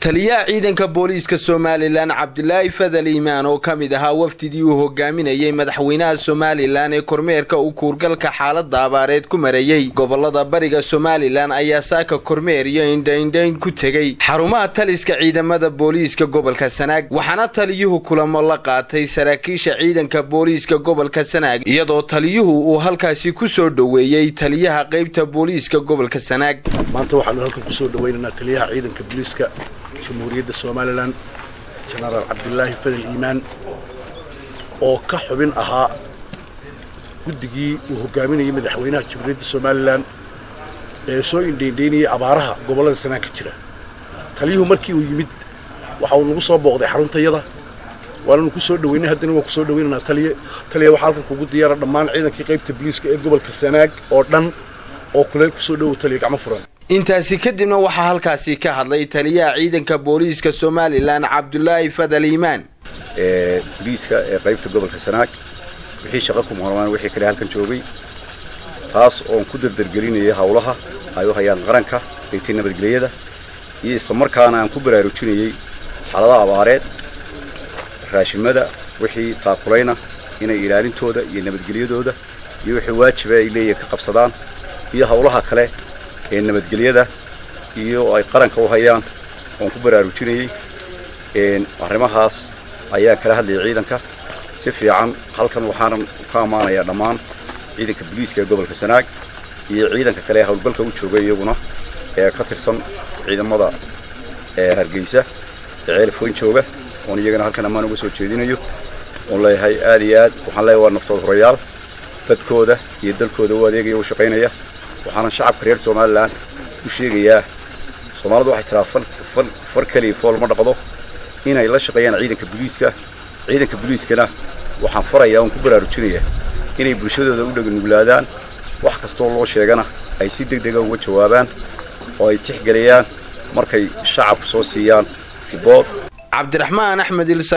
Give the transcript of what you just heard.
taliyaha ciidanka booliiska somalilan cabdilaahi fadal iimaan oo ka mid ahaa wafdidii uu hogaaminayey madaxweynaha somalilan ee kormeerka uu kuurgalka xaalada abaareed ku marayey gobolada bariga somalilan ayaa saaka kormeer iyo indhaindhayn ku tegey xarumaha taliska ciidamada booliiska gobolka sanaag waxaana taliyuhu kulamo la qaatay saraakiisha ciidanka booliiska gobolka sanaag iyadoo taliyuhu uu halkaasi ku soo dhoweeyey taliyaha qaybta booliiska gobolka sanaag maanta waxaanu halkan kusoo dhawaynaynaa taliyaha ciidanka booliiska jamhuuriyadda somalilan jenaraal cabdilaahi fadal iimaan oo ka xubin ahaa guddigii uu hogaaminayay madaxweynaha jamhuuriyadda somalilan ee soo indhaindhaynayay abaaraha gobollada sanaan ka jira taliyuhu markii uu yimid waxa uu nagu soo booqday xaruntayada waananu ku soo dhaweynay haddana waan kusoo dhawaynaynaa taliye taliya waxaa halkan kugu diyaara dhammaan ciidankii qaybta booliiska ee gobolka sanaag oo dhan oo kuleel kusoo dhowow taliya gacmo furan intaasi kadibna waxaa halkaasi ka hadlay taliyaha ciidanka booliiska somalilan cabdulaahi fadal iimaan ee boliiska ee qaybta gobolka sanaag wixii shaqo ku muqnaan wixii kale halkan joogay taas oon ku dardargelinayay howlaha ay u hayaan qaranka qaybtay nabadgelyada iyo islamarkaana aan ku baraarujinayey xaaladaha abaareed raashimada wixii taakulayna inay ilaalintooda iyo nabadgelyadooda iyo wixii waajiba ay leeyihin ka qabsadaan iyo howlaha kale ee nabadgelyada iyo ay qaranka u hayaan oon ku baraarujinayey arrimahaas ayaan kala hadlayay ciidanka si fiican halkan waxaanan ka ammaanayaa dhammaan ciidanka booliiska ee gobolka sanaag iyo ciidanka kale ee howlgalka u jooga iyaguna ee ka tirsan ciidamada ee hargeysa ee ceelfoyn jooga oon iyagana halkan ammaan uga soo jeedinayo oon leeyahay aad iyo aad waxaan leeyahay waa naftood horayaal dadkooda iyo dalkooda u adeegaya u shaqaynaya waxaanan shacabka reer somalilan u sheegayaa soomaalidu waxay tiraa far keliya fool ma dhaqdo inay la shaqeeyaan ciidanka booliiska ciidanka booliiskana waxaan farayaa oon ku baraarujinayaa inay bulshadooda u dhaganuglaadaan wax kastoo loo sheegana ay si deg dega uga jawaabaan oo ay tixgeliyaan markay shacabku soo siiyaan bood cabdiraxmaan axmed